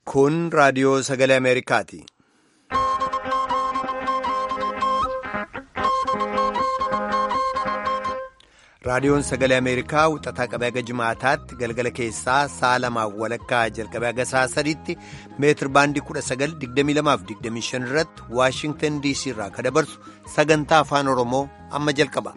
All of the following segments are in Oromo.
Kun raadiyoo sagalee Ameerikaati. Raadiyoon sagalee Ameerikaa wixataa qabee haga jimaataatti galgala keessaa sa'a lamaaf walakkaa jalqabee haga sa'a sadiitti meetir baandii 1922-25 irratti Waashingtan DC irraa kan dabarsu sagantaa afaan Oromoo amma jalqaba.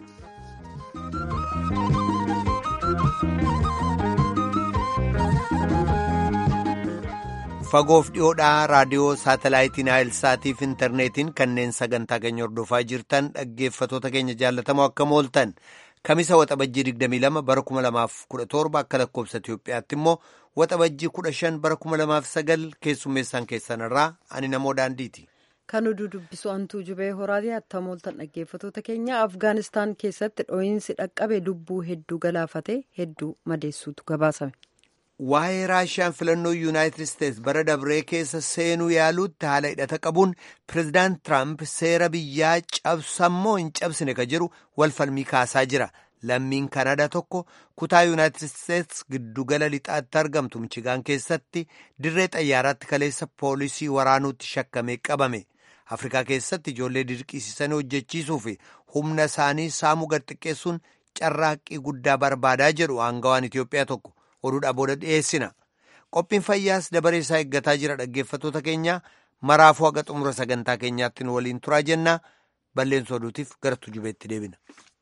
Fagoof dhiyoodhaa raadiyoo saatalaayitiin Naayilsaatiif intarneetiin kanneen sagantaa keenya hordofaa jirtan dhaggeeffatoota keenya jaallatamoo akkam ooltan. Kamisa waxabajjii 22 bara 2017 akka lakkoobsa Itoophiyaatti immoo waxabajjii 15 bara 2009 keessummeessaan keessanirraa ani namoo daandiiti. Kan oduu dubbisu hantuu jubee horaatii attam ooltan dhaggeeffatoota keenya Afgaanistaan keessatti dho'iinsi dhaqqabe lubbuu hedduu galaafate hedduu madeessuutu gabaasame. Waa'ee Raashiyaan filannoo Yuunaayitid Isteets bara dabree keessa seenuu yaaluutti haala hidhata qabuun pireezidaant Tiraamp seera biyyaa cabsammoo hin cabsine ka jedhu walfalmii kaasaa jira. Lammiin Kanadaa tokko kutaa Yuunaayitid Isteets giddugala lixaatti argamtu Michigaan keessatti dirree xayyaaraatti kaleessa poolisii waraanuutti shakkamee qabame. Afrikaa keessatti ijoollee dirqisiisanii hojjechiisuu fi humna isaanii saamuu gad xiqqeessuun carraaqqii guddaa barbaadaa jedhu aangawaan Itoophiyaa tokko. oduudhaa booda dhiyeessina qophiin fayyaas dabaree isaa eeggataa jira dhaggeeffatoota keenya maraafuu haga xumura sagantaa keenyaatti nu waliin turaa jennaa balleessa oduutiif gara tujubeetti deebina.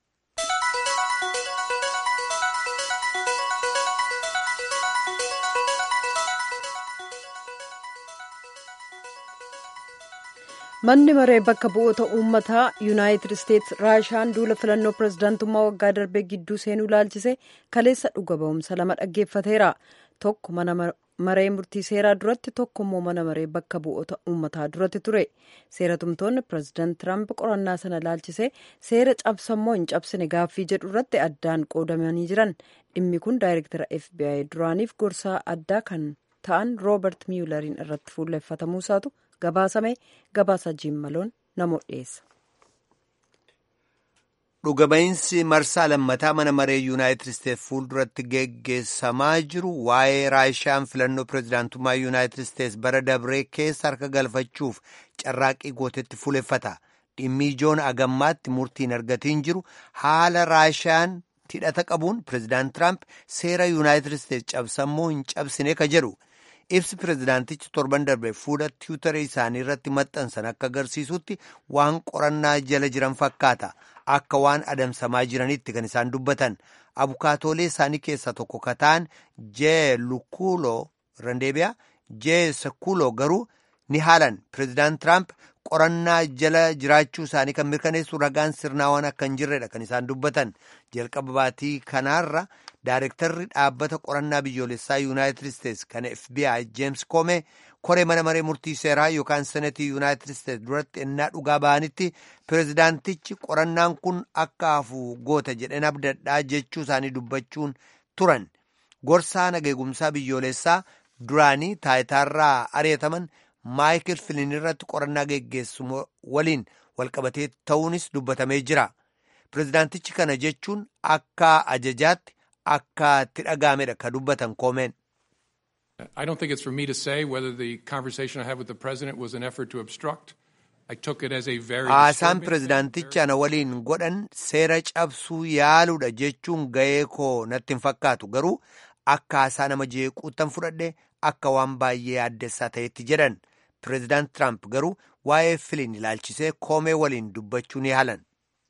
manni maree bakka bu'oota uummataa yuunaayitid isteets raashiyaan duula filannoo pireezidaantummaa waggaa darbee gidduu seenuu ilaalchise kaleessa dhuga ba'umsa lama dhaggeeffateera tokko mana maree murtii seeraa duratti tokko immoo mana maree bakka bu'oota uummataa duratti ture seeratumtoonni pireezidaant tiraamp qorannaa sana ilaalchise seera cabsammoo hin cabsine gaaffii jedhu irratti addaan qoodamanii jiran dhimmi kun daayirektara fbi duraaniif gorsaa addaa kan ta'an roobert miyulariin irratti fuulleffatamuusaatu gabaasame gabaasa jiimmaloon namoota dhiyeessa. Dhugaba'iinsi marsaa lammataa mana maree yuunaayitid isteets fuulduratti geggeessamaa jiru waa'ee raashiyaan filannoo pireezidaantummaa yuunaayitid isteets bara dabree keessa harka galfachuuf carraaqqii gootetti fuuleffata. Dhimmi ijoon agammaatti murtiin argatiin jiru haala raashiyaan hidhata qabuun pireezidaant Tiraamp seera yuunaayitid isteets cabsammoo hin cabsine ka jedhu. ibsi pireezidaantichi torban darbe fuula tiwutaree isaanii irratti maxxansan akka agarsiisutti waan qorannaa jala jiran fakkaata akka waan adamsamaa jiranitti kan isaan dubbatan abukaatoolee isaanii keessaa tokko kataan jee lukuuloo randeebiyaa jee sakuuloo garuu ni haalan pireezidaant tiraamp qorannaa jala jiraachuu isaanii kan mirkaneessu ragaan sirnaawaan akka hin jirredha kan isaan dubbatan jalqaba baatii kanaarra Daarektarri dhaabbata qorannaa biyyoolessaa yuunaayitid isteets kan FBI James Comey koree mana maree murtii seeraa yookaan senetii yuunaayitid isteets duratti ennaa dhugaa ba'anitti pireezidaantichi qorannaan kun akka hafu goota jedheen abdadhaa jechuu isaanii dubbachuun turan gorsaa nageegumsaa biyyoolessaa duraanii taayitaarraa ari'ataman maayikil filin irratti qorannaa geggeessu waliin walqabatee ta'uunis dubbatamee jira pireezidaantichi kana jechuun akka ajajaatti. akka itti dhaga'amedha ka dubbatan koomeen. I don't think it's for me to say whether the conversation I had with the president was an effort to obstruct. I took it as a very Haasaan pireezidaantichi ana waliin godhan seera cabsuu yaaluudha jechuun ga'ee koo natti hin fakkaatu garuu akka haasaa nama jeequuttan fudhadhe akka waan baay'ee addessaa ta'etti jedhan pireezidaant Tiraamp garuu waa'ee filiin ilaalchisee koomee waliin dubbachuu ni haalan.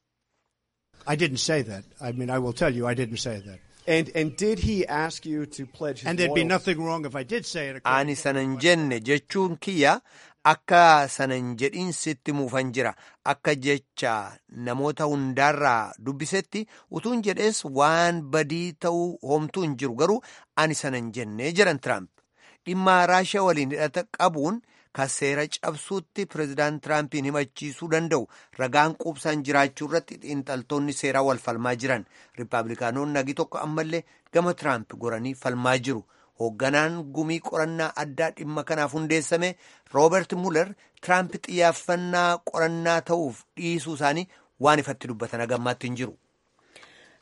I didn't say that. I mean, I will tell you, I didn't say that. And and did he ask you to pledge his And there'd be loyalty? nothing wrong if I did say it. Ani sanan jenne jechuun kiyya akka sanan jedhiin sitti muufan jira akka jecha namoota hundaarraa dubbisetti utuun jedhees waan badii ta'uu homtuu hin jiru garuu ani sanan jenne jedhan Tiraamp dhimma raashiyaa waliin hidhata qabuun ka seera cabsuutti pireezidaant Tiraampiin himachiisuu danda'u ragaan quubsaan jiraachuu irratti xiinxaltoonni seeraa wal falmaa jiran riippaabilikaanonni nagi tokko ammallee gama Tiraamp goranii falmaa jiru. hoogganaan gumii qorannaa addaa dhimma kanaaf hundeessame roobert muller tiraamp xiyyaafannaa qorannaa ta'uuf dhiisuu isaanii waan ifatti dubbatan agammaatti hin jiru.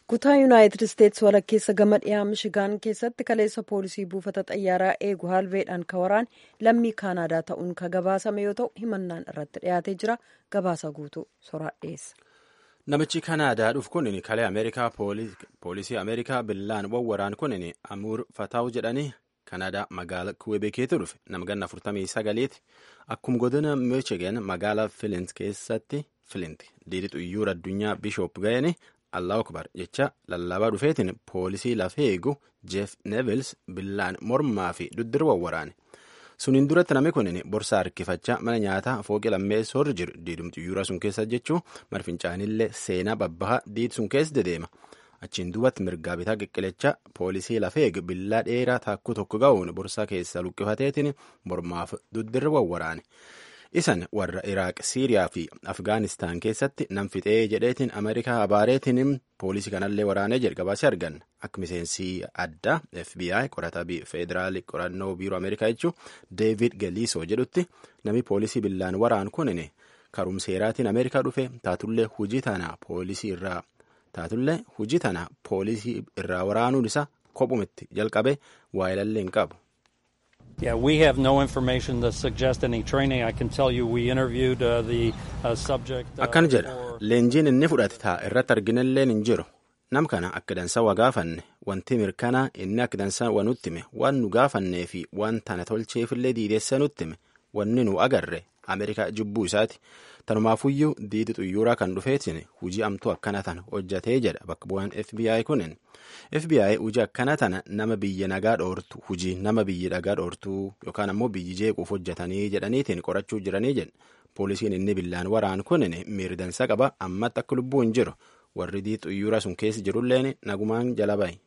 kutaa yuunaayitid isteetsi walakkeessa gama dhiyaa mishigaan keessatti kaleessa poolisii buufata xayyaaraa eegu haalveedhaan ka waraan lammii kaanaadaa ta'uun ka gabaasame yoo ta'u himannaan irratti dhiyaatee jira gabaasa guutuu soraa dhiyeessa. namichi kanaadaa dhufu kun kalee ameerikaa poolisii ameerikaa billaan wawwaraan kun amuur fataawu jedhanii kanaadaa magaala kuwebekeetu dhufe nama ganna 49ti akkuma godina michigan magaala filint keessatti filint diidi xuyyuura addunyaa bishoop ga'een allahu akbar jecha lallabaa dhufeetiin poolisii lafee eegu jeef nevils billaan mormaa fi duddir wawwaraane suniin duratti namni kun borsaa harkifachaa mana nyaataa fooqi lammeessoorra jiru diidum xuyyuura sun keessa jechuu marfincaanillee seenaa babbaha diid sun keessa dedeema achiin duubatti mirgaa bitaa qiqqilachaa poolisii lafee eegu billaa dheeraa taakkuu tokko ga'uun borsaa keessa luqqifateetiin mormaaf duddirra wawwaraane. isan warra iraaq siiriyaa fi afgaanistaan keessatti nam fixee jedheetiin ameerikaa abaareetiin poolisii kanallee waraanee jalqabaasee argan akka miseensi addaa fbi qorataa federaalii qorannoo biiroo ameerikaa jechuu deevid galiisoo jedhutti namni poolisii billaan waraan kunin karumseeraatiin ameerikaa dhufe taatullee hujii tana poolisii irraa taatullee hujii tana poolisii irraa waraanuun isaa kophumitti jalqabe waayilallee hin qabu. Yeah, we have no information that suggests any training. I can tell you we interviewed uh, the uh, subject. Uh, Akkan jedha leenjiin inni fudhate taa irratti arginalleen hin jiru nam kana akka dansa waa gaafanne wanti mirkanaa inni akka dansa waa nutti hime waan nu gaafannee fi waan tana tolcheefillee diideessa nutti hime wanni nu agarre Ameerikaa jibbuu isaati tanumaafuyyuu diidi xuyyuuraa kan dhufeetiin hujii amtuu akkana tana hojjatee jedha bakka bu'aan FBI kunin. FBI hujii akkana tana nama biyya nagaa dhoortu hujii nama biyya nagaa dhoortuu yookaan ammoo biyyi jeequuf hojjetanii jedhaniitiin qorachuu jiranii jedha poolisiin inni billaan waraan kunin miirdansa qaba ammatti akka lubbuu hin jiru warri diidi xuyyuura sun keessa jirulleen nagumaan jala bahe.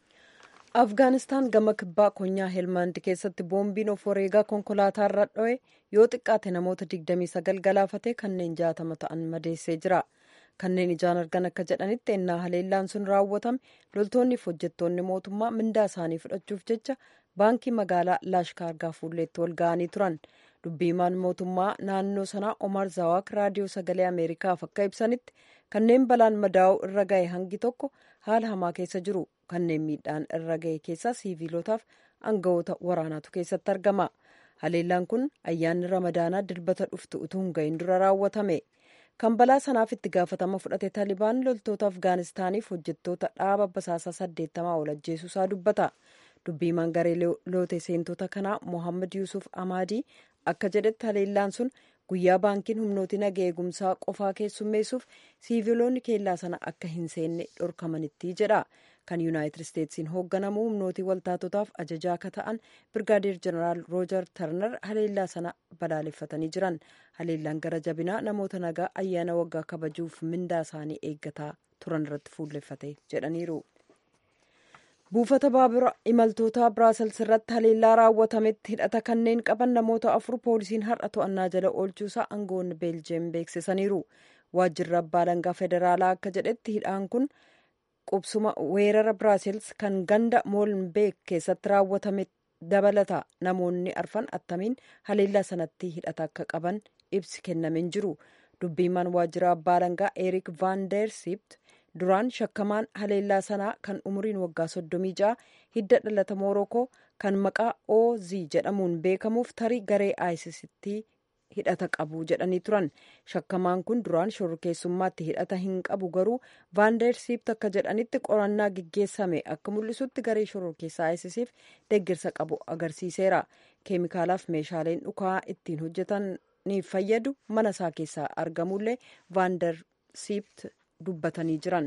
afgaanistaan gama kibbaa konyaa helmaand keessatti boombiin of wareegaa konkolaataa irra dho'e yoo xiqqaate namoota 29 galaafate kanneen 60 ta'an madeessee jira. kanneen ijaan argan akka jedhanitti ennaa haleellaan sun raawwatame loltoonniif hojjettoonni mootummaa mindaa isaanii fudhachuuf jecha baankii magaalaa laashkaargaa fuulleetti wal ga'anii turan dubbiimaan mootummaa naannoo sanaa omar zawaak raadiyoo sagalee ameerikaaf akka ibsanitti kanneen balaan madaa'uu irra ga'e hangi tokko haala hamaa keessa jiru kanneen miidhaan irra ga'e keessaa siiviilotaaf aangawoota waraanaatu keessatti argama haleellaan kun ayyaanni ramadaanaa dilbata dhuftu utuu hin ga'in dura raawwatame. kan balaa sanaaf itti gaafatama fudhate taalibaan loltoota afgaanistaaniif hojjettoota dhaaba basaasaa saddeettamaa ol ajjeesuusaa dubbata dubbiimaan garee loote seentota kanaa mohammad yuusuf amaadii akka jedhetti haleellaan sun guyyaa baankiin humnooti naga eegumsaa qofaa keessummeessuuf siiviloonni keellaa sana akka hin seenne dhorkamanitti jedha kan yuunaayitid isteetsiin hoogganamu humnootii waltaatotaaf ajajaa akka ta'an birgaadeer jeneraal roojar tarnar haleellaa sana balaaleffatanii jiran haleellaan gara jabinaa namoota nagaa ayyaana waggaa kabajuuf mindaa isaanii eeggataa turan irratti fuulleffate jedhaniiru. buufata baabura imaltoota biraasels irratti haleellaa raawwatametti hidhata kanneen qaban namoota afur poolisiin har'a to'annaa jala oolchuusaa aangoonni beeljeem beeksisaniiru waajjirri abbaa alangaa federaalaa akka jedhetti hidhaan kun qubsuma weerara biraasels kan ganda moolbeek keessatti raawwatame dabalata namoonni arfan attamiin haleellaa sanatti hidhata akka qaban ibsi kennameen jiru dubbiimaan waajjira abbaa alangaa eerik vaandeersipt duraan shakkamaan haleellaa sanaa kan umuriin waggaa soddomii ja'a hidda dhalata moorokoo kan maqaa oz jedhamuun beekamuuf tarii garee aayisisitti hidhata qabu jedhanii turan shakkamaan kun duraan shororkeessummaatti hidhata hin qabu garuu vaandeersiipt akka jedhanitti qorannaa gaggeessame akka mul'isutti garee shororkeessaa aayisisiif deeggarsa qabu agarsiiseera keemikaalaaf meeshaaleen dhukaa ittiin hojjetaniif fayyadu mana isaa keessaa argamullee vaandeersiipt dubbatanii jiran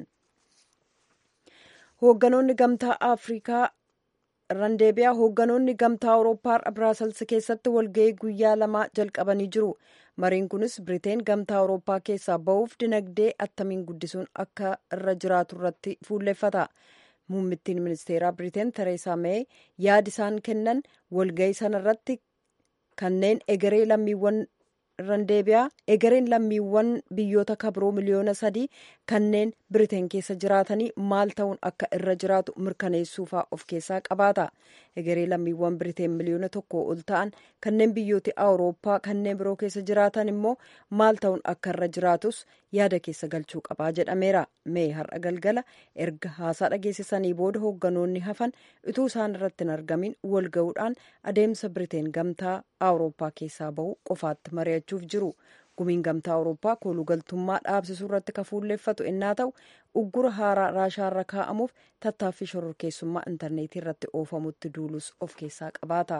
hoogganoonni gamtaa afrikaa randeebiyaa hoogganoonni gamtaa awurooppaa har'a biraasels keessatti walga'ii guyyaa lamaa jalqabanii jiru mariin kunis biriteen gamtaa awurooppaa keessaa ba'uuf dinagdee attamiin guddisuun akka irra jiraatu irratti fuulleffata muummittiin ministeeraa biriteen tereesaa mee yaada isaan kennan walga'ii sana irratti kanneen egeree lammiiwwan randeebiyaa egereen lammiiwwan biyyoota kabiroo miliyoona sadii kanneen biriteen keessa jiraatanii maal ta'uun akka irra jiraatu mirkaneessuufaa of keessaa qabaata egeree lammiiwwan biriteen miliyoona tokko ol ta'an kanneen biyyooti awurooppaa kanneen biroo keessa jiraatan immoo maal ta'uun akka irra jiraatus yaada keessa galchuu qabaa jedhameera mee har'a galgala erga haasaa dhageessisanii booda hoogganoonni hafan utuu isaan irratti hin argamin wal ga'uudhaan adeemsa biriteen gamtaa awurooppaa keessaa bahu qofaatti mari'achuuf jiru gumiin gamtaa awurooppaa koolugaltummaa dhaabsisuu irratti kan fuulleeffatu innaa ta'u uggura haaraa raashaarra kaa'amuuf tattaaffii shororkeessummaa intarneetii irratti oofamutti duulus of keessaa qabaata.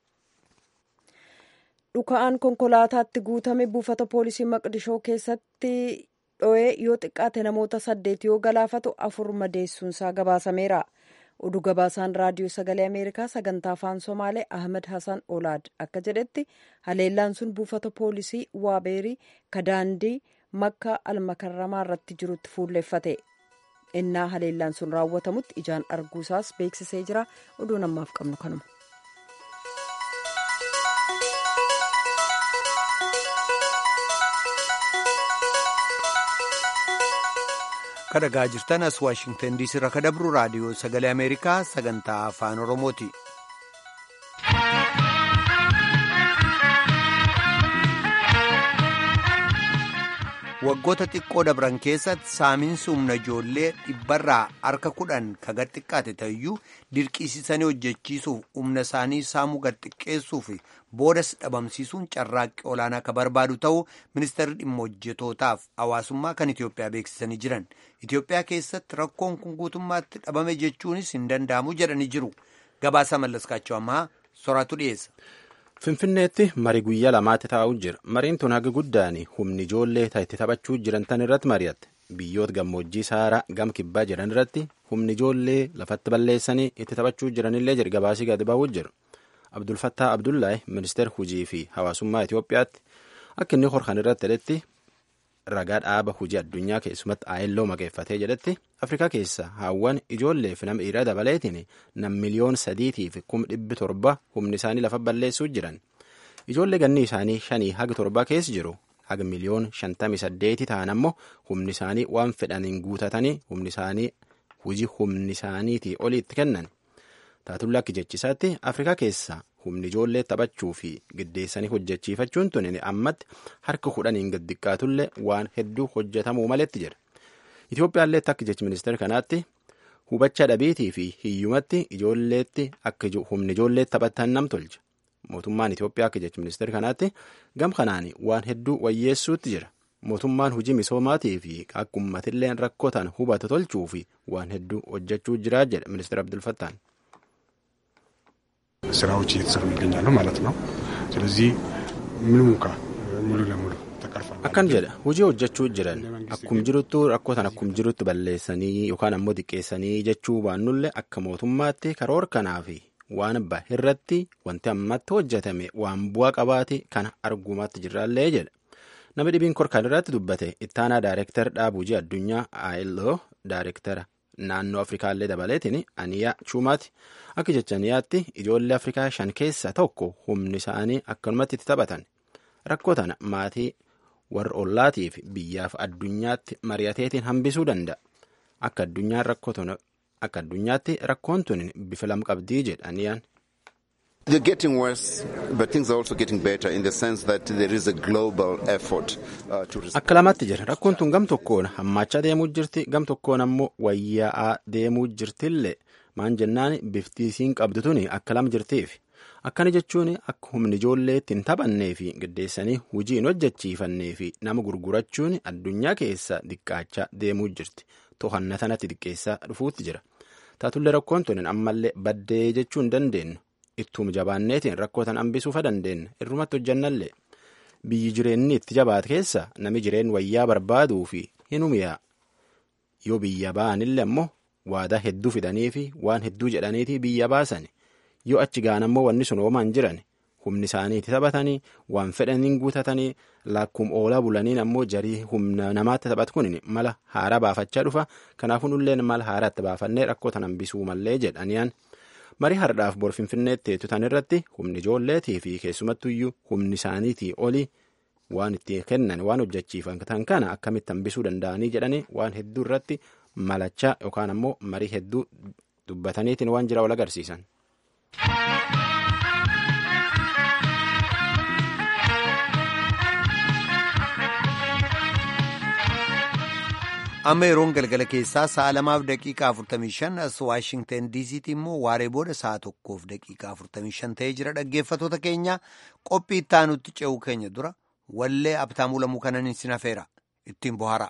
dhuka'aan konkolaataatti guutame buufata poolisii maqdishoo keessatti dho'ee yoo xiqqaate namoota saddeet yoo galaafatu afur madeessuunsaa gabaasameera oduu gabaasaan raadiyoo sagalee ameerikaa sagantaa afaan somaalee ahmed hasan olaad akka jedhetti haleellaan sun buufata poolisii waabeerii kadaandii makka almakarramaa irratti jirutti fuulleeffate innaa haleellaan sun raawwatamutti ijaan arguusaas beeksisee jira oduu namaaf qabnu kanuma. kadhagaa jirtan as waashingtan diisii irraa kadabru raadiyoo sagalee ameerikaa sagantaa afaan oromooti. waggoota xiqqoo dabran keessatti saamiinsi humna ijoollee dhibbarraa harka kudhan ka gad xiqqaate ta'eyyuu dirqisiisanii hojjechiisuuf humna isaanii saamuu gad xiqqeessuuf boodas dhabamsiisuun carraaqqii olaanaa ka barbaadu ta'uu ministeerri dhimma hojjetootaaf hawaasummaa kan Itoophiyaa beeksisanii jiran Itoophiyaa keessatti rakkoon kun guutummaatti dhabame jechuunis hin danda'amu jedhanii jiru gabaasa mallaskaachuu ammaa soraatu dhiyeessa. Finfinneetti marii guyyaa lamaatti taa'u jira. Mariin tun haga guddaan humni ijoollee itti taphachuu jiran tan irratti mari'atte. Biyyoota gammoojjii saaraa gam kibbaa jiran irratti humni ijoollee lafatti balleessanii itti taphachuu jiranillee jira gabaasii gadi baa'uu jiru. Abdulfattaa Abdullaahi ministeera hujii fi hawaasummaa Itoophiyaatti akka inni horkan irratti jedhetti ragaa dhaaba hujii addunyaa keessumatti aayelloo maqeeffatee jedhetti Afrikaa keessa haawwan ijoolleef nama dhiiraa dabaleetiin nam miliyoon sadiitiif kum dhibbi torba humni isaanii lafa balleessuu jiran. Ijoollee ganni isaanii shanii haga torbaa keessa jiru haga miliyoon shantamii saddeeti ta'an ammoo humni isaanii waan fedhaniin guutatanii humni isaanii hujii humni isaaniitii olii itti kennan. Taatullaa akka jechisaatti Afrikaa keessa humni ijoollee taphachuu fi giddeessanii hojjechiifachuun tun ammatti harka kudhaniin gad xiqqaatullee waan hedduu hojjetamuu maletti jira. Itoophiyaallee akka jechi ministeera kanaatti hubachaa dhabeetii fi hiyyumatti ijoolleetti akka humni ijoollee taphatan nam tolcha. Mootummaan Itoophiyaa akka jechi ministeera kanaatti gam kanaan waan hedduu wayyeessuutti jira. Mootummaan hojii misoomaatii fi akka uummatillee rakkoo ta'an hubata tolchuu fi waan hedduu hojjechuu jira jedha ministeera Abdulfattaan. ስራዎች እየተሰሩ ይገኛሉ ማለት ነው። ስለዚህ ምንም እንኳ ሙሉ ለሙሉ ተቀርፏል። Akkan jedha hojii hojjechuu jiran akkum jiruttu rakkootan akkum jirutti balleessanii yookaan ammoo xiqqeessanii jechuu baannullee akka mootummaatti karoora kanaa fi waan bahe irratti wanti ammatti hojjetame waan bu'aa qabaate kana argumaatti jirraallee jedha. Nama dhibiin korkaan irratti dubbate ittaanaa daayireektar dhaaba hojii addunyaa ILO daayireektara naannoo Afrikaallee dabaleetiin aniyaa chuumaati. Akka jecha aniyaatti ijoollee Afrikaa shan keessaa tokko humni isaanii akkanumatti itti taphatan. Rakkoo tana maatii warra ollaatii fi biyyaaf addunyaatti mari'ateetiin hambisuu danda'a. Akka addunyaan rakkoo akka addunyaatti rakkoon tun bifa lam qabdii jedha aniyaan. They're getting worse, but things are also getting better in the sense that there is a global effort uh, to Akka lamatti jira. Rakkoon tun gam tokkoon hammaachaa deemuu jirti, gam tokkoon ammoo wayyaa'aa deemuu jirtillee maan jennaan bifti isiin qabdu tuni akka lama jirtiif. Akkana jechuun akka humni ijoollee ittiin taphannee fi giddeessanii hojii hin hojjechiifannee fi nama gurgurachuun addunyaa keessa xiqqaachaa deemuu jirti. To'annaa sanatti xiqqeessaa dhufuutti jira. Taatullee rakkoon tun ammallee baddee jechuu hin dandeenyu. Ittuma jabaanneetiin rakkoo tan hambisuufa dandeenya. Irrumatti hojjannallee. Biyyi jireenyi itti jabaate keessa nami jireen wayyaa barbaaduu fi hin humiyaa. Yoo biyya ba'anillee ammoo waadaa hedduu fidanii fi waan hedduu jedhaniitii biyya baasan. Yoo achi gaan ammoo wanni sun oomaan jiran humni isaanii itti taphatanii waan fedhaniin guutatanii lakkuma oolaa bulaniin ammoo jarii humna namaatti taphatu kun mala haaraa baafachaa dhufa. Kanaafuu nulleen mala haaraa itti baafannee rakkoo tan hambisuu mallee jedhaniyaan. marii hardhaaf bor finfinneetti teettutan irratti humni ijoolleetii fi keessumattuyyuu humni isaaniitii olii waan itti kennan waan hojjechiifatan kana akkamitti hambisuu danda'anii jedhanii waan hedduu irratti malachaa yookaan ammoo marii hedduu dubbataniitiin waan jira wal agarsiisan. amma yeroon galgala keessaa sa'a lamaaf daqiiqaa 45 as waashingten diisiitti immoo waaree booda sa'a tokkoof daqiiqaa 45 ta'ee jira dhaggeeffatoota keenya qophii ittaanutti ce'uu keenya dura wallee abtaamuu lamuu kanan isin hafeera ittiin bohaara.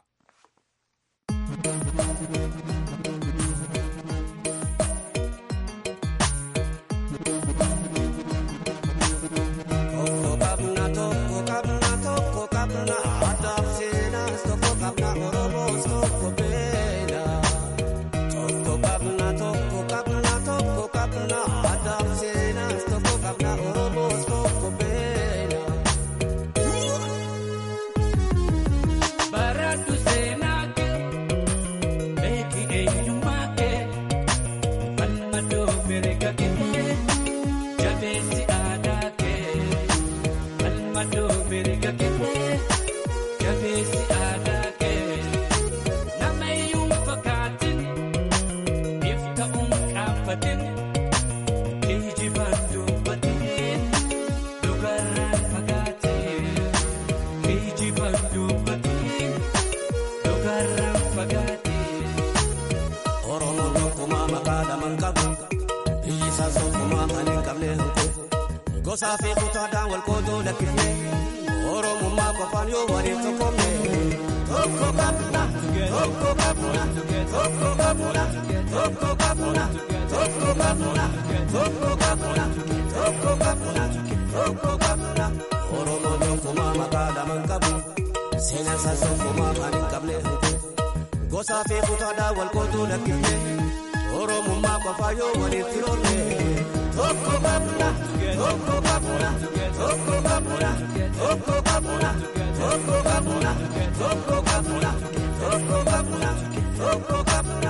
Gosaa fi kutaadhaan wal qoodoo lakkifne Oromummaa qofaan yoo waliin tokkomne tokko qabna tokko qabna tokko qabna tokko qabna tokko qabna tokko qabna tokko qabna tokko qabna Oromoon tokkummaa maqaa lamaan qabu seenaan isaas tokkummaa kan hin qabne Gosaa fi kutaadhaan wal qoodoo lakkifne Oromummaa qofaan yoo waliin tiroorne tokko qabna. Tokko qabna, tokko qabna, tokko qabna, tokko qabna, tokko qabna, tokko qabna, tokko qabna.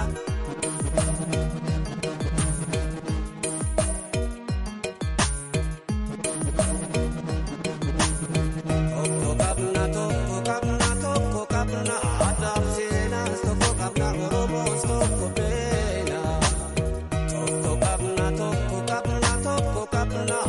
Tokko qabna, tokko qabna, tokko qabna, aadaa fi seenaas tokko qabna, Oromoos tokko beena. Tokko qabna, tokko qabna, tokko qabna.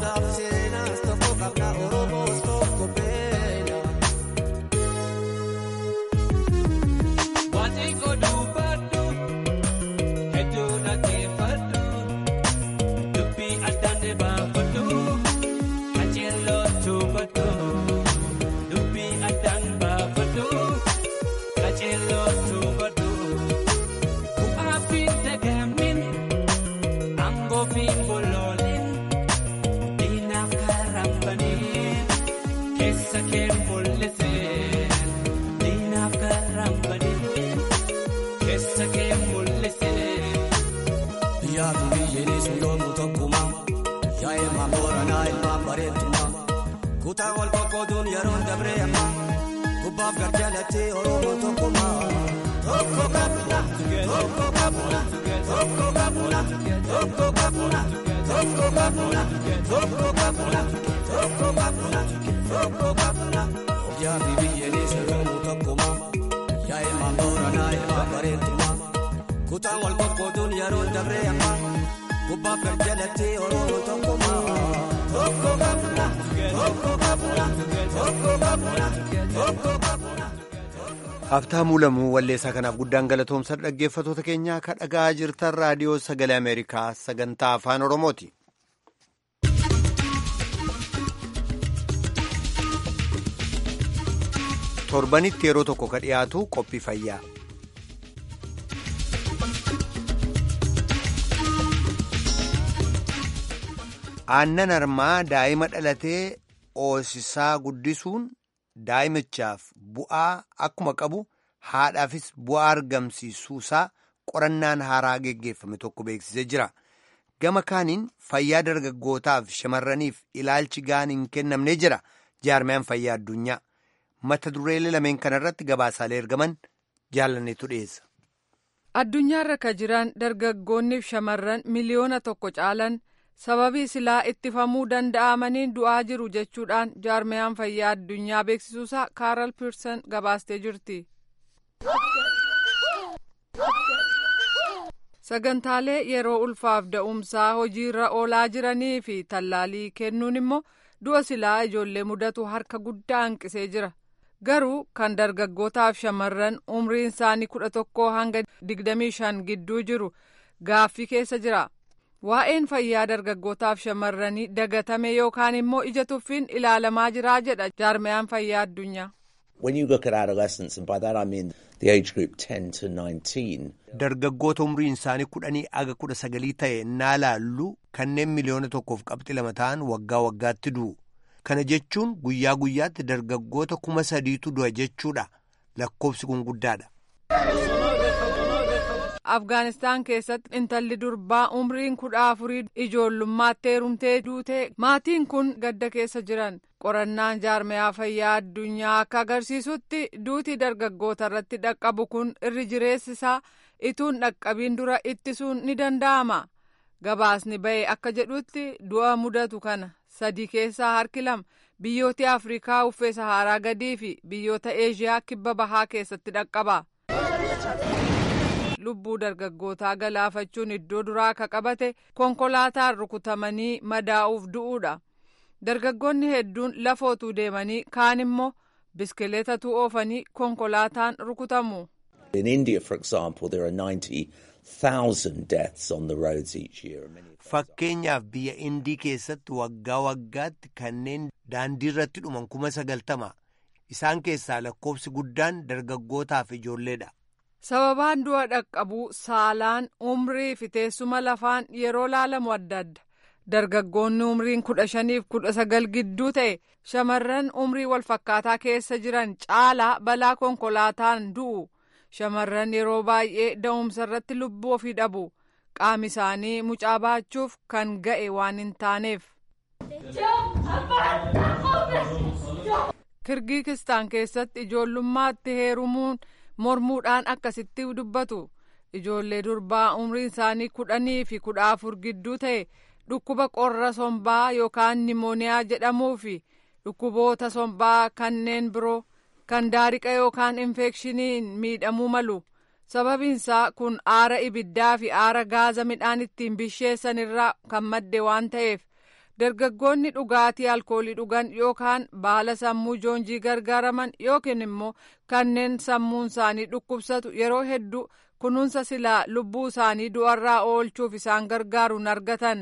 Kutaa wal qoqqooduun yeroo dabree amma gubbaaf garjaalatti Oromoo tokkummaa. Tokko qabna, tokko qabna, tokko qabna, tokko qabna, tokko qabna, tokko qabna, tokko qabna, tokko qabna. Yaa fi biyyeenis Oromoo tokkummaa. Yaa ilmaan booranaa ilmaan bareeddummaa. Kutaa wal qoqqooduun yeroo dabree amma gubbaaf garjaalatti Oromoo tokkummaa. Tokko qabna, tokko qabna, tokko qabna, tokko qabna. Haftaamuu lamuu walleessaa kanaaf guddaan galatoomsa dhaggeeffatoota keenyaa ka dhagaa jirtan raadiyoo sagalee Ameerikaa sagantaa afaan Oromooti. Torbanitti yeroo tokko ka dhiyaatu qophii fayyaa. Aannan harmaa daa'ima dhalatee oosisaa guddisuun daa'imichaaf bu'aa akkuma qabu haadhaafis bu'aa argamsiisuusaa qorannaan haaraa geggeeffame tokko beeksisee jira. Gama kaaniin fayyaa dargaggootaaf shamarraniif ilaalchi gahaan hin kennamne jira jaarmiyaan fayyaa addunyaa. Mata dureelee lameen kanarratti gabaasaalee ergaman jaalanneetu dhiyeessa. Addunyaarra ka jiran dargaggoonniif shamarran miliyoona tokko caalan sababii silaa ittifamuu danda'amaniin du'aa jiru jechuudhaan jaarmiyaan fayyaa addunyaa beeksisuusaa kaaral piirsan gabaastee jirti. sagantaalee yeroo ulfaaf da'umsaa hojiirra oolaa jiranii fi tallaalii kennuun immoo du'a silaa ijoollee mudatu harka guddaa hanqisee jira garuu kan dargaggootaaf shamarran umriin isaanii kudha tokkoo hanga digdamii shan gidduu jiru gaaffii keessa jira waa'een fayyaa dargaggootaaf shamarranii dagatame yookaan immoo ija tuffiin ilaalamaa jira jedha jaarmayaan fayyaa addunyaa. When you look at adolescents, and by that I mean the age group 10 to 19. Dargaggoota umriin isaanii kudhanii aga kudha sagalii ta'e naa laallu kanneen miliyoona tokkoof qabxi lama ta'an waggaa waggaatti du'u. Kana jechuun guyyaa guyyaatti dargaggoota kuma sadiitu du'a jechuudha. Lakkoofsi kun guddaadha. Afgaanistaan keessatti intalli durbaa umriin kudha afurii ijoollummaatti heerumtee duute maatiin kun gadda keessa jiran qorannaan jaarmayaa fayyaa addunyaa akka agarsiisutti duuti dargaggoota irratti dhaqqabu kun irri jireessisaa ituun dhaqqabiin dura ittisuun ni danda'ama gabaasni ba'e akka jedhutti du'a mudatu kana sadii keessaa harki lama biyyoota afrikaa uffee saharaa gadii fi biyyoota eeshiyaa kibba bahaa keessatti dhaqqaba. lubbuu dargaggootaa galaafachuun iddoo duraa akka qabate konkolaataan rukutamanii madaa'uuf du'uudha dargaggoonni hedduun lafootuu deemanii kaan immoo biskileetatu oofanii konkolaataan rukutamu. In India, for example, there are 90,000 deaths on the roads each year. Fakkeenyaaf biyya Indii keessatti waggaa waggaatti kanneen daandii irratti dhuman kuma sagaltama. Isaan keessaa lakkoofsi guddaan dargaggootaaf ijoolleedha. sababaan du'a dhaqqabuu saalaan umrii fi teessuma lafaan yeroo laalamu adda adda dargaggoonni umriin kudha shaniif kudha sagal gidduu ta'e shamarran umrii walfakkaataa keessa jiran caalaa balaa konkolaataan du'u shamarran yeroo baay'ee da'umsa irratti lubbuu ofii dhabu qaami isaanii mucaa baachuuf kan ga'e waan hin taaneef. kirgiikistaan keessatti ijoollummaatti heerumuun. mormuudhaan akkasitti dubbatu ijoollee durbaa umriin isaanii kudhanii fi kudha afur gidduu ta'e dhukkuba qorra sombaa yookaan nimooniyaa jedhamuu fi dhukkuboota sombaa kanneen biroo kan daariqa yookaan infekshiniin miidhamuu malu sababiinsaa kun aara ibiddaa fi aara gaaza midhaan ittiin bisheessan irraa kan madde waan ta'eef dargaggoonni dhugaatii alkoolii dhugan yookaan baala sammuu joonjii gargaaraman yookiin immoo kanneen sammuun isaanii dhukkubsatu yeroo hedduu kunuunsa silaa lubbuu isaanii du'arraa oolchuuf isaan gargaaru hin argatan.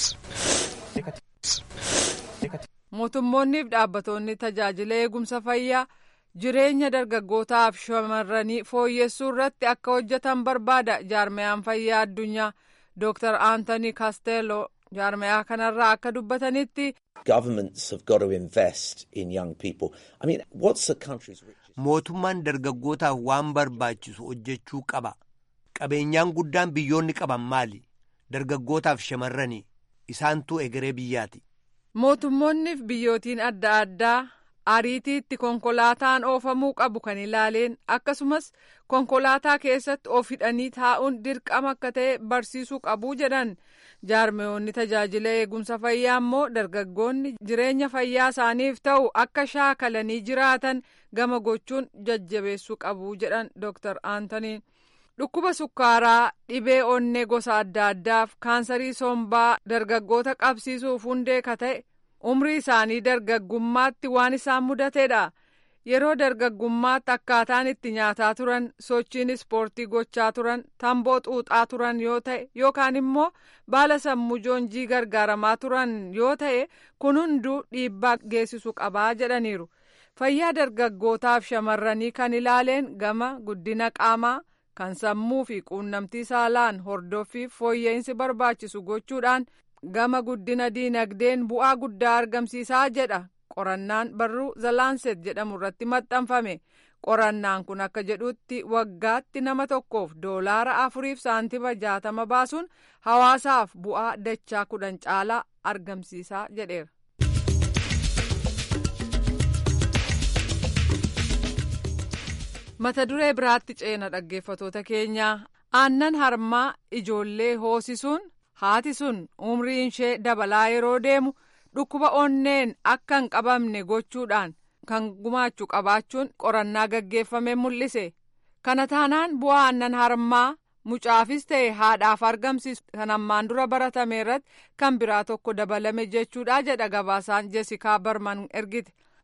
mootummoonniif dhaabbattoonni tajaajila eegumsa fayyaa jireenya dargaggootaaf shamarranii fooyyessuu irratti akka hojjetan barbaada jaarmayaan fayyaa addunyaa dooktar aantoni kaasteeloo. jaarmayaa kanarraa akka dubbatanitti. Governments have got to invest in young people. I mean, what's the country's richest? Mootummaan dargaggootaaf waan barbaachisu hojjechuu qaba. Qabeenyaan guddaan biyyoonni qaban maali? Dargaggootaaf shamarranii isaantu egeree biyyaati. Mootummoonniif biyyootiin adda addaa ariitiitti konkolaataan oofamuu qabu kan ilaaleen akkasumas konkolaataa keessatti of hidhanii taa'uun dirqama akka ta'e barsiisuu qabu jedhan. jaarmeyoonni tajaajila eegumsa fayyaa immoo dargaggoonni jireenya fayyaa isaaniif ta'u akka shaakalanii jiraatan gama gochuun jajjabeessuu qabu jedhan dooktar aantoniin dhukkuba sukkaaraa dhibee onnee gosa adda addaaf kaansarii sombaa dargaggoota qabsiisuuf hundee ka ta'e umrii isaanii dargaggummaatti waan isaan mudateedha. yeroo dargaggummaatti akkaataan itti nyaataa turan sochiin ispoortii gochaa turan tamboo xuuxaa turan yoo ta'e yookaan immoo baala sammuu joonjii gargaaramaa turan yoo ta'e kun hunduu dhiibbaa geessisu qabaa jedhaniiru fayyaa dargaggootaaf shamarranii kan ilaaleen gama guddina qaamaa kan sammuu fi quunnamtii saalaan hordoffiif fooyya'insi barbaachisu gochuudhaan gama guddina diinagdeen bu'aa guddaa argamsiisaa jedha. qorannaan barruu zalaanset jedhamu irratti maxxanfame qorannaan kun akka jedhutti waggaatti nama tokkoof doolaara afuriif saantima jaatama baasuun hawaasaaf bu'aa dachaa kudhan caalaa argamsiisaa jedheera. mata duree biraatti ceena dhaggeeffatoota keenyaa aannan harmaa ijoollee hoosisuun haati sun umriin ishee dabalaa yeroo deemu. dhukkuba onneen akka hin qabamne gochuudhaan kan gumaachuu qabaachuun qorannaa gaggeeffame mul'ise kana taanaan bu'aa aannan harmaa mucaafis ta'e haadhaaf argamsiisu kan ammaan dura baratame irratti kan biraa tokko dabalame jechuudha jedha gabaasaan jesikaa barman ergite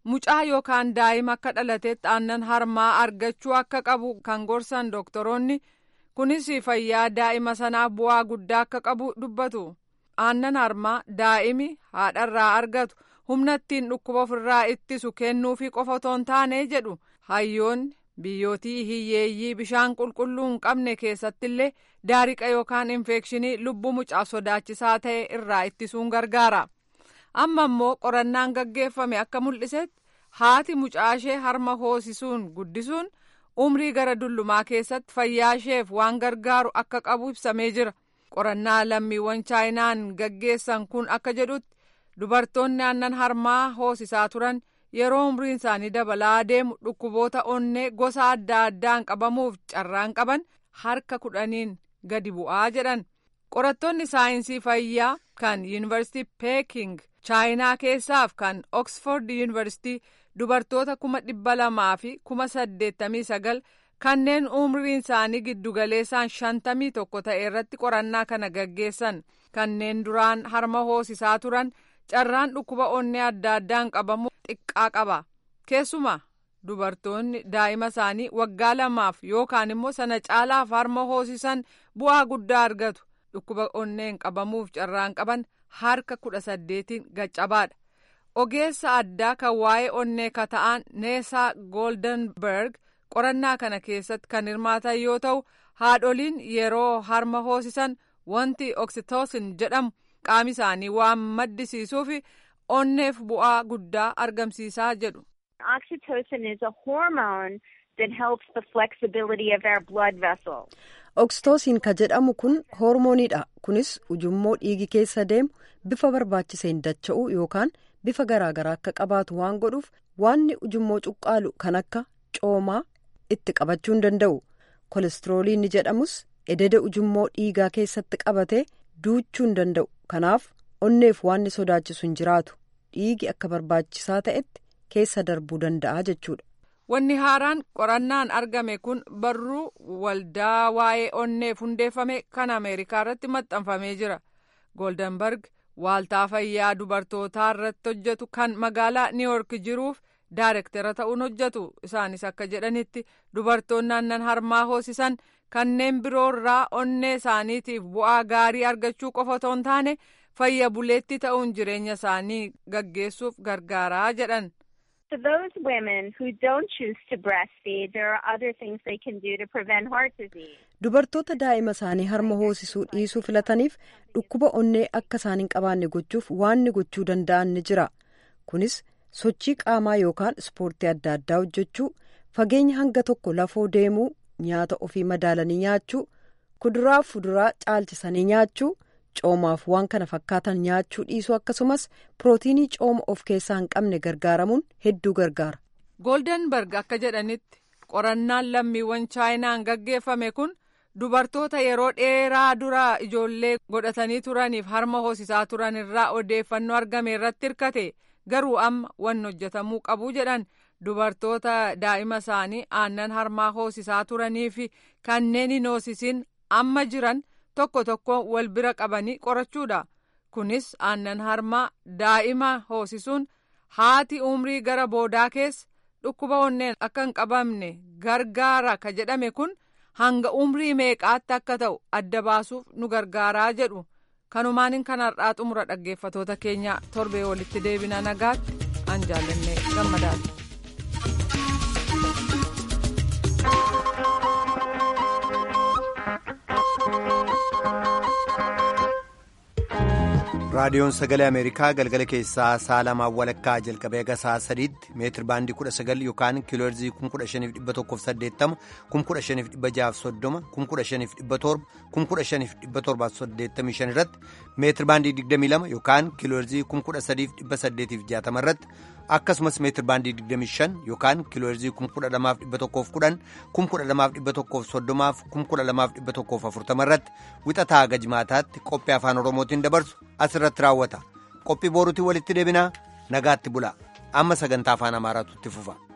mucaa yookaan daa'ima akka dhalateetti aannan harmaa argachuu akka qabu kan gorsan doktoroonni kunis fayyaa daa'ima sanaaf bu'aa guddaa akka qabu dubbatu aannan harmaa daa'imi haadharraa argatu humna ittiin dhukkuba ofirraa ittisu kennuufi qofa otoo hin taane jedhu hayyoonni biyyootii hiyyeeyyii bishaan qulqulluu hin qabne keessattillee daariqa yookaan infekshinii lubbuu mucaaf sodaachisaa ta'e irraa ittisuun gargaara. amma immoo qorannaan gaggeeffame akka mul'isetti haati mucaashee harma hoosisuun guddisuun umrii gara dullumaa keessatti fayyaa isheef waan gargaaru akka qabu ibsamee jira qorannaa lammiiwwan chaayinaan gaggeessan kun akka jedhutti dubartoonni aannan harmaa hoosisaa turan yeroo umriin isaanii dabalaa deemu dhukkuboota onnee gosa adda addaan qabamuuf carraan qaban harka kudhaniin gadi bu'aa jedhan qorattoonni saayinsii fayyaa kan yuunivarsiitii peeking chaayinaa keessaaf kan oksford yuunivarsiitii dubartoota kuma dhibba lamaa fi kuma saddeettamii sagal kanneen umriin isaanii giddugaleessaan shantamii tokko ta'e irratti qorannaa kana gaggeessan kanneen duraan harma hoosisaa turan carraan dhukkuba onnee adda addaan qabamu xiqqaa qaba keessumaa dubartoonni daa'ima isaanii waggaa lamaaf yookaan immoo sana caalaaf harma hoosisan bu'aa guddaa argatu dhukkuba onneen qabamuuf carraan qaban harka kudha saddeetiin gaccabaadha ogeessa addaa kan waa'ee onnee kata'an neesaa gooldenberg qorannaa kana keessatti kan hirmaatan yoo ta'u haadholiin yeroo harma hoosisan wanti oksitoosin jedhamu qaama isaanii waan maddisiisuuf onneef bu'aa guddaa argamsiisaa jedhu. Oxytocin is a hormone that helps the flexibility of our blood vessels. Oksitoosiin ka jedhamu kun hoormooniidha. Kunis ujummoo dhiigi keessa deemu bifa barbaachiseen dacha'uu yookaan bifa garaagaraa akka qabaatu waan godhuuf waanni ujummoo cuqqaalu kan akka coomaa itti qabachuu hin danda'u. Kolestiroolii ni jedhamus ededa ujummoo dhiigaa keessatti qabatee duuchuu hin danda'u. Kanaaf onneef waanni sodaachisu hin jiraatu. Dhiigi akka barbaachisaa ta'etti keessa darbuu danda'a jechuudha. Wanni haaraan qorannaan argame kun barruu waldaa waa'ee onneef hundeeffame kan Ameerikaa irratti maxxanfamee jira. Goldenberg waaltaa fayyaa dubartootaa irratti hojjetu kan magaalaa Niiwork jiruuf daayirektara ta'uun hojjetu. Isaanis akka jedhanitti dubartoonni aannan harmaa hoosisan kanneen biroo irraa onnee isaaniitiif bu'aa gaarii argachuu qofa otoo hin taane fayya buleetti ta'uun jireenya isaanii gaggeessuuf gargaaraa jedhan. For those women who don't choose to breastfeed, there are other things they can do to prevent heart disease. Dubartoota daa'ima isaanii harma hoosisuu dhiisuu filataniif dhukkuba onnee akka isaan hin qabaanne gochuuf waanni gochuu danda'an ni jira. Kunis sochii qaamaa yookaan ispoortii adda addaa hojjechuu, fageenya hanga tokko lafoo deemuu, nyaata ofii madaalanii nyaachuu, kuduraa fi fuduraa caalchisanii nyaachuu, coomaaf waan kana fakkaatan nyaachuu dhiisuu akkasumas pirootiinii cooma of keessaa hin qabne gargaaramuun hedduu gargaara. Goldenberg akka jedhanitti qorannaan lammiiwwan chaayinaan gaggeeffame kun dubartoota yeroo dheeraa dura ijoollee godhatanii turaniif harma hoosisaa turan irraa odeeffannoo argame irratti hirkate garuu amma wanni hojjetamuu qabu jedhan dubartoota daa'ima isaanii aannan harmaa hoosisaa turanii fi kanneen hin hoosisin amma jiran. tokko tokko wal bira qabanii qorachuudha kunis aannan harmaa daa'ima hoosisuun haati umrii gara boodaa keessa dhukkuba onneen akka hin qabamne gargaara ka jedhame kun hanga umrii meeqaatti akka ta'u adda baasuuf nu gargaaraa jedhu kanumaan kan har'aa xumura dhaggeeffatoota keenya torbee walitti deebina nagaatti an jaallannee gammadaati. raadiyoon sagalee ameerikaa galgala keessaa sa'a lamaa walakkaa jalqabee haga sa'a sadiitti meetir baandii kudha sagal yookaan kiilooherzii kun kudha shaniif dhibba tokkoof saddeettama kun kudha shaniif dhibba jaaf soddoma kun kudha shaniif dhibba torba kun kudha shaniif dhibba torbaaf saddeettamii shan irratti meetir baandii digdamii lama yookaan kiilooherzii kun kudha sadiif dhibba saddeetiif jaatama irratti akkasumas meetir baandii digdamii shan yookaan kiilooherzii kun kudha lamaaf dhibba tokkoof kudhan kun kudha lamaaf dhibba tokkoof soddomaaf kun kudha lamaaf dhibba tokkoof afurtama irratti wixataa haga jimaataatti qophii afaan oromootiin dabarsu asirratti raawwata qophii booruutiin walitti deebinaa nagaatti bulaa amma sagantaa afaan amaaraatu itti fufa.